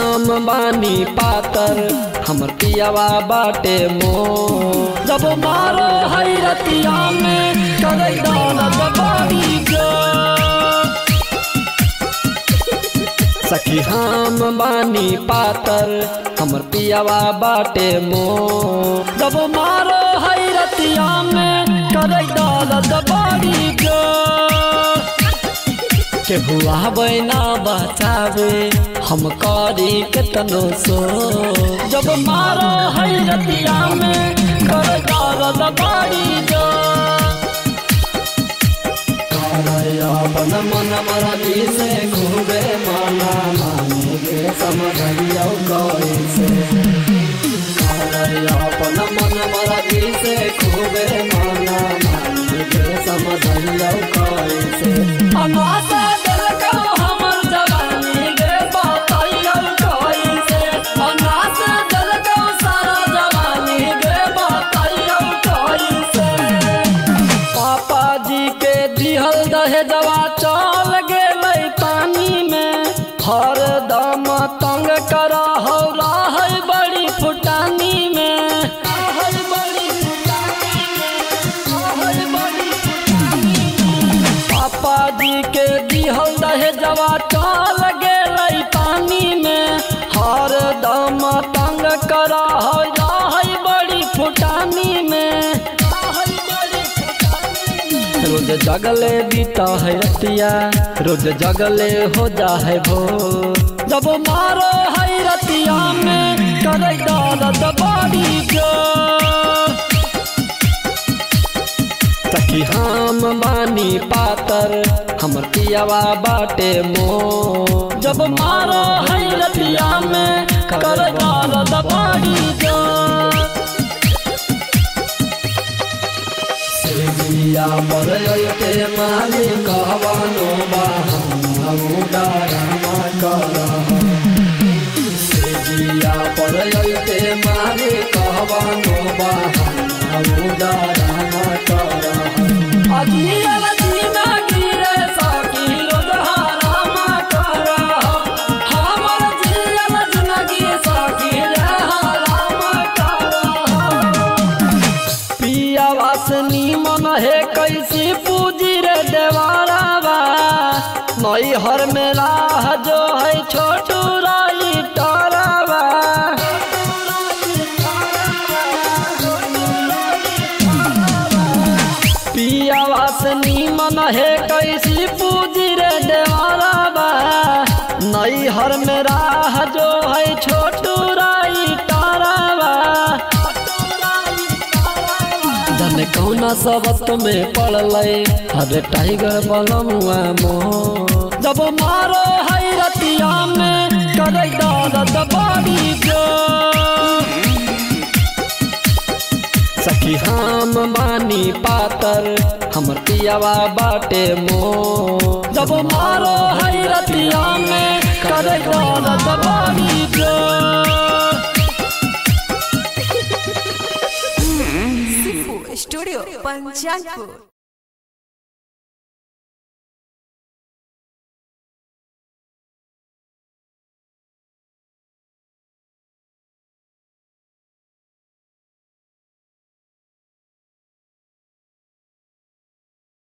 हम बानी पातर हमर पियावा बाटे मो जब मारो हैरतिया में करे दौलत बड़ी जो सखी हम बानी पातर हमर पियावा बाटे मो जब मारो हैरतिया में करे दौलत बड़ी जो के हुआ बैना बचावे हम करी केतनो सो जब मारो हैरतिया में कर दर्द बड़ी जो अपन मन मरदी से खूबे माना माने के समझियो कैसे अपन मन मरदी से खूबे माना माने के समझियो कैसे अनासा दिल को हमर जवानी गे बताइयो कैसे अनासा दिल को सारा जवानी गे बताइयो कैसे पापा जी के दिहल दहेजवा चल गेलै पानी में हर दम तंग कर हो रहै बड़ी फुटानी में रहै बड़ी फुटानी में, रहै बड़ी फुटानी में। पापा जी के दिहल दहेजवा चल गेलै पानी में हर दम तंग कर हो रहै बड़ी फुटानी में रहै बड़ी फुटानी में। रोज जगले बीता है रतिया रोज जगले हो जा है भो जब मारो है रतिया में करे दर्द बड़ी जो सखी हम बानी पातर हमर पियावा बाटे मो जब मारो है रतिया में करे दर्द बड़ी जो सेजिया पर अइते माली कहवानो बाहम उडारमा करह सेजिया पर अइते माली कहवानो बाहम उडारमा करह अजियल जीना गिरे सकी रोजहारामा करह हमर जियल जिनगी सकी रे हरामा करह पिया वासनी मन है कैसी पूजी रे देवारावा नई हर में राह जो है छोटू राई टरावा पिया वासनी मन है कैसी पूजी रे देवारावा नई हर में राह जो है छोटू राई टरावा जाने कौना सबत में पड़लै अरे टाइगर बलमुआ मो जब मारो है रतिया में करे दर्द बड़ी जो सखी हम बानी पातर हमर पियावा बाटे मो जब मारो है रतिया में करे दर्द बड़ी जो Sifu Studio Panchangpur